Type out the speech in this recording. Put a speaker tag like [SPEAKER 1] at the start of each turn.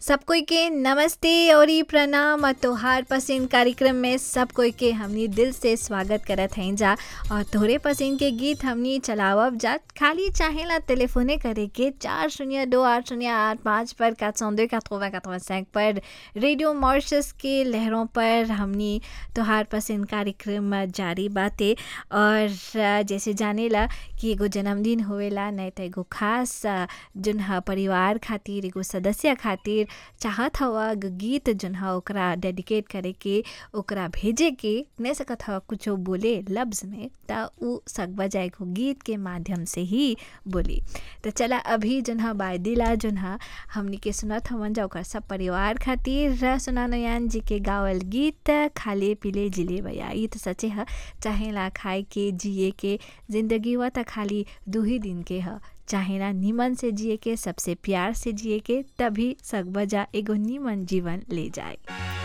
[SPEAKER 1] सब कोई के नमस्ते और ई प्रणाम और तोहार पसंद कार्यक्रम में सब कोई के हमनी दिल से स्वागत करत हैं जा और तोहरे पसंद के गीत हमनी चलावब जा खाली चाहेला टेलीफोने करे के चार शून्य दो आठ शून्य आठ पाँच पर का चौदह का थोवा का सैंक पर रेडियो मॉर्शस के लहरों पर हमनी तोहार पसंद कार्यक्रम जारी बाते और जैसे जानेला कि एगो जन्मदिन होवेला नहीं तो एगो खास जोन ह परिवार खातिर एगो सदस्य खातिर चाहत हवा गीत जोन ह ओकरा डेडिकेट करे के ओकरा भेजे के नहीं सकत हवा कुछो बोले लफ्ज़ में त उ सकबा जा एगो गीत के माध्यम से ही बोली तो चला अभी जोन ह बायदिला जोन ह हमनी के सुनत हवन जा ओकर सब परिवार खातिर सुना नयान जी के गावल गीत खाले पीले जिले भैया ई तो सचे ह चाहेला खाए के जिए के जिंदगी व त खाली दू ही दिन के ह चाहेला निमन से जिए के सबसे प्यार से जिए के तभी सकबजा एगो निमन जीवन ले जाए